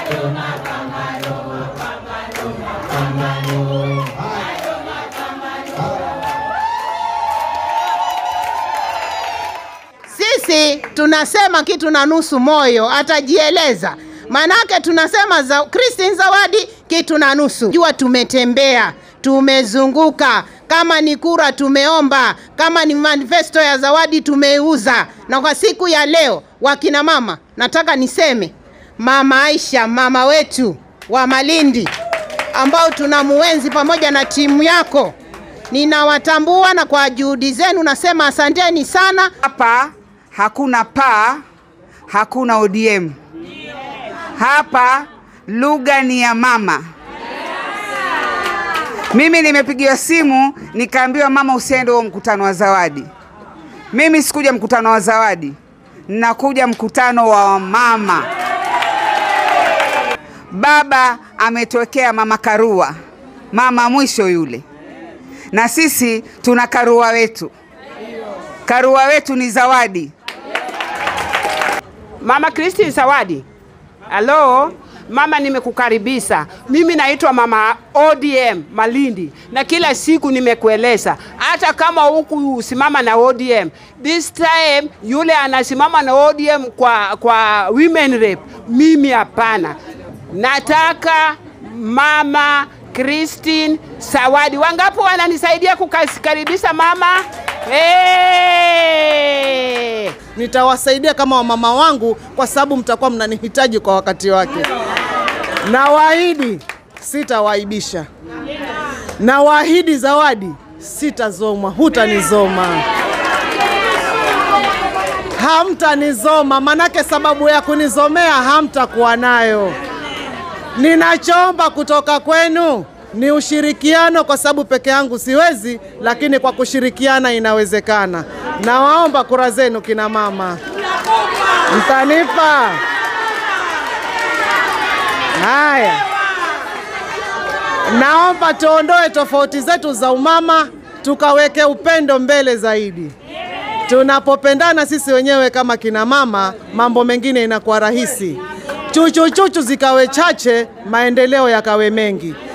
Sisi tunasema kitu na nusu moyo, atajieleza. Manake tunasema za Christine Zawadi kitu na nusu. Jua tumetembea, tumezunguka, kama ni kura tumeomba, kama ni manifesto ya Zawadi tumeuza. Na kwa siku ya leo, wakina mama, nataka niseme Mama Aisha, mama wetu wa Malindi ambao tunamuenzi pamoja na timu yako, ninawatambua na kwa juhudi zenu nasema asanteni sana. Hapa hakuna paa, hakuna ODM. Hapa lugha ni ya mama. Mimi nimepigiwa simu nikaambiwa, mama, usiende huo mkutano wa Zawadi. Mimi sikuja mkutano wa Zawadi, nakuja mkutano wa mama. Baba ametuwekea mama Karua, mama mwisho yule, na sisi tuna Karua wetu. Karua wetu ni Zawadi. Mama Christine Zawadi. Halo, mama, nimekukaribisha. Mimi naitwa mama ODM Malindi, na kila siku nimekueleza, hata kama huku simama na ODM, this time yule anasimama na ODM kwa, kwa women rep, mimi hapana. Nataka mama Christine Zawadi. Wangapi wananisaidia kukaribisha mama? Hey! nitawasaidia kama wamama wangu kwa sababu mtakuwa mnanihitaji kwa wakati wake. Nawaahidi sitawaibisha, nawaahidi Zawadi sitazomwa, hutanizoma, hamtanizoma, manake sababu ya kunizomea hamtakuwa nayo. Ninachoomba kutoka kwenu ni ushirikiano, kwa sababu peke yangu siwezi, lakini kwa kushirikiana inawezekana. Nawaomba kura zenu kina mama, mtanipa haya. Naomba tuondoe tofauti zetu za umama, tukaweke upendo mbele zaidi. Tunapopendana sisi wenyewe kama kina mama, mambo mengine inakuwa rahisi. Chuchuchuchu zikawe chache, maendeleo yakawe mengi.